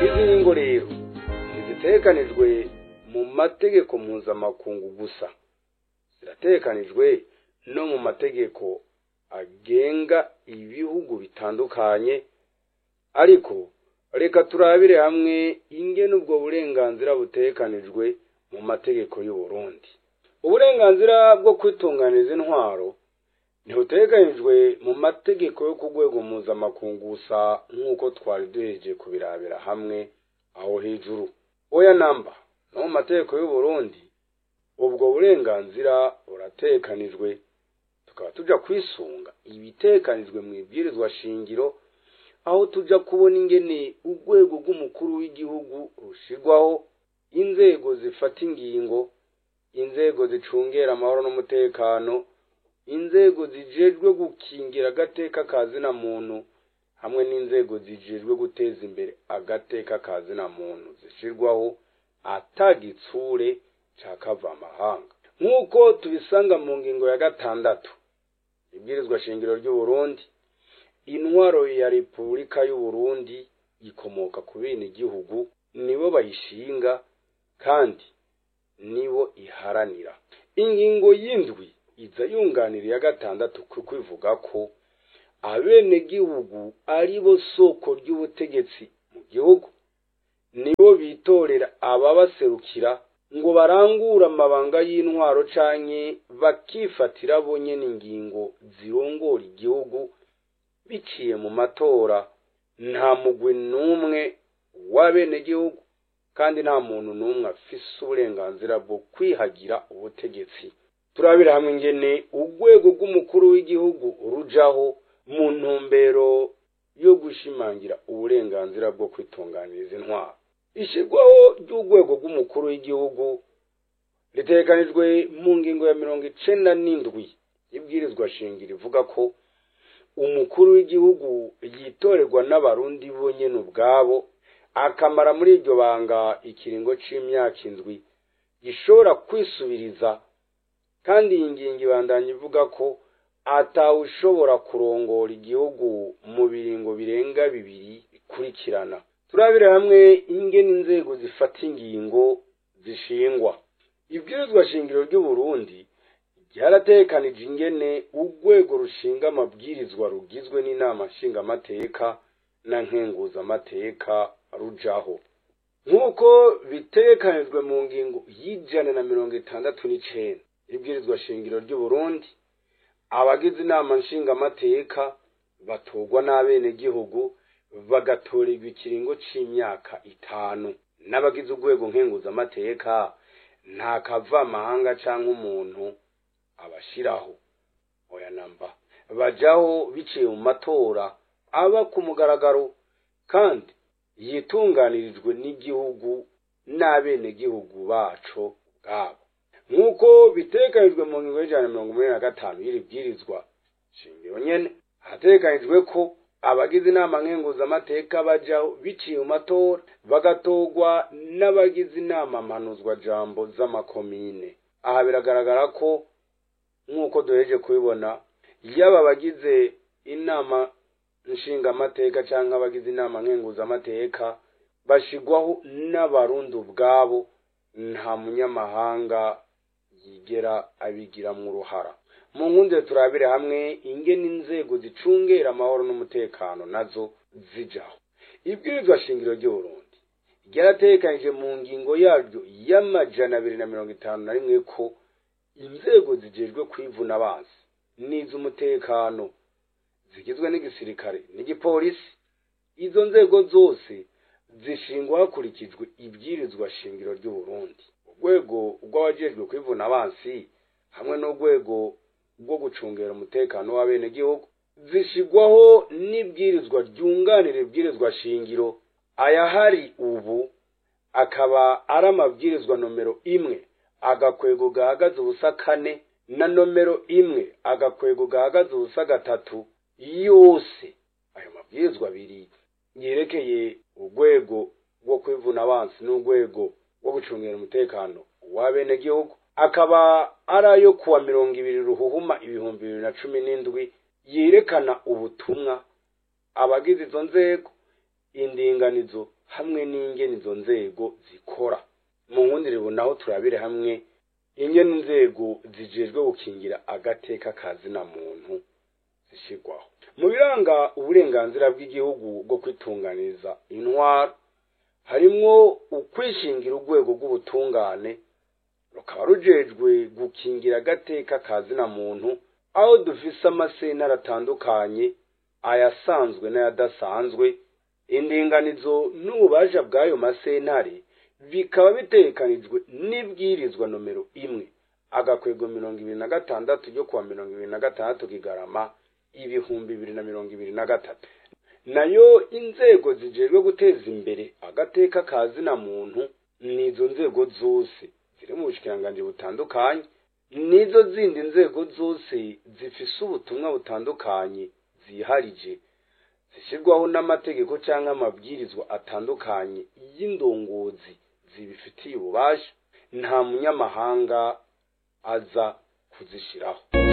izi ngingo rero ntizitekanijwe mu mategeko mpuzamakungu gusa ziratekanijwe no mu mategeko agenga ibihugu bitandukanye ariko reka turabire hamwe ingene ubwo burenganzira butekanijwe mu mategeko y'u Burundi uburenganzira bwo kwitunganiza intwaro ntibuteganijwe mu mategeko yo ku rwego mpuzamakungu gusa nk'uko twari duheje kubirabira hamwe aho hejuru oya namba no mu mategeko y'u Burundi ubwo burenganzira buratekanijwe tukaba tuja kwisunga ibitekanijwe mu ibwirizwa shingiro aho tuja kubona ingene urwego rw'umukuru w'igihugu rushirwaho inzego zifata ingingo inzego zicungera amahoro n'umutekano inzego zijejwe gukingira agateka ka zina muntu hamwe n'inzego zijejwe guteza imbere agateka ka zina muntu zishirwaho atagitsure ca kavamahanga nk'uko tubisanga mu ngingo ya gatandatu ibwirizwa shingiro ry'u Burundi intwaro ya repubulika y'u Burundi ikomoka ku bene igihugu nibo bayishinga kandi nibo iharanira ingingo y'indwi iza yunganira iya gatandatu kuko ivuga ko abenegihugu ari bo soko ry'ubutegetsi mu gihugu nibo bitorera ababaserukira ngo barangure amabanga y'intwaro canke bakifatira bo nyene ingingo zirongora igihugu biciye mu matora nta mugwi n'umwe w'abenegihugu kandi nta muntu n'umwe afise uburenganzira bwo kwihagira ubutegetsi turabira hamwe ingene urwego rw'umukuru w'igihugu rujaho mu ntumbero yo gushimangira uburenganzira bwo kwitunganiriza intwaro ishyirwaho ry'urwego rw'umukuru w'igihugu ritegekanijwe mu ngingo ya mirongo icenda n'indwi y'ibwirizwa shingiro ivuga ko umukuru w'igihugu yitorerwa n'abarundi bonyene ubwabo akamara muri iryo banga ikiringo c'imyaka indwi gishobora kwisubiriza kandi iyi ngingo ibandanya ivuga ko atawushobora kurongora igihugu mu biringo birenga bibiri bikurikirana turabire hamwe ingene inzego zifata ingingo zishingwa ibwirizwa shingiro ry'u Burundi ryaratekanije ingene urwego rushinga amabwirizwa rugizwe n'inama nshingamateka na nkenguzamateka rujaho nk'uko bitekanijwe mu ngingo y'ijana na mirongo itandatu n'icenda ibwirizwa shingiro ry'u Burundi abagize inama nshingamateka batorwa n'abenegihugu bagatorerwa ikiringo c'imyaka itanu n'abagize urwego nkenguzamateka nta kavamahanga canke umuntu abashiraho oya namba bajaho biciye mu matora aba ku mugaragaro kandi yitunganirijwe n'igihugu n'abenegihugu baco bwabo nk'uko bitekanijwe mu ngingo y'ijana na mirongo umunani na gatanu y'iri bwirizwa shingiro nyene hatekanijwe ko abagize inama nkenguzamateka bajaho biciye mu matora bagatorwa n'abagize inama mpanuzwa jambo z'amakomine aha biragaragara ko nk'uko duheje kubibona yaba abagize inama nshingamateka cyangwa abagize inama nkenguzamateka bashigwaho n'abarundi ubwabo nta munyamahanga yigera abigiramwo uruhara mu nkunde turabire hamwe ingene inzego zicungera amahoro n'umutekano nazo zijaho ibwirizwa shingiro ry'uburundi ryaratekanije mu ngingo yaryo y'amajana abiri na mirongo itanu na rimwe ko inzego zijejwe kwivuna abansi n'iz'umutekano zigizwe n'igisirikare n'igipolisi izo nzego zose zishingwa hakurikijwe ibwirizwa shingiro ry'uburundi urwego rw'abajejwe kwivuna abansi hamwe n'urwego rwo gucungera umutekano w'abenegihugu zishigwaho n'ibwirizwa ryunganira ibwirizwa shingiro ayahari ubu akaba ari amabwirizwa nomero imwe agakwego gahagaze ubusa kane na nomero imwe agakwego gahagaze ubusa gatatu yose ayo mabwirizwa abiri yerekeye urwego rwo kwivuna abansi n'urwego rwo gucungira umutekano w'abenegihugu akaba ari ayo kuwa mirongo ibiri ruhuhuma ibihumbi bibiri na cumi n'indwi yerekana ubutumwa abagize izo nzego indinganizo hamwe n'ingene izo nzego zikora mu nkundire naho turabire hamwe ingene inzego zijejwe gukingira agateka kazina muntu zishyirwaho mu biranga uburenganzira bw'igihugu bwo kwitunganiriza intwaro harimwo ukwishingira urwego rw'ubutungane rukaba rujejwe gukingira agateka kazina muntu aho dufise amasentare atandukanye ayasanzwe n'ayadasanzwe indinganizo n'ububasha bw'ayo masentare bikaba bitekanijwe n'ibwirizwa nomero imwe agakwego mirongo ibiri na gatandatu ryo kuwa mirongo ibiri na gatandatu kigarama ibihumbi bibiri na mirongo ibiri na gatatu nayo inzego zijejwe guteza imbere agateka kazina muntu nizo nzego zose ziri mu bushikiranganji butandukanye nizo zindi nzego zose zifise ubutumwa butandukanye ziharije zishyirwaho n'amategeko cyangwa amabwirizwa atandukanye y'indongozi zibifitiye ububasha nta munyamahanga aza kuzishyiraho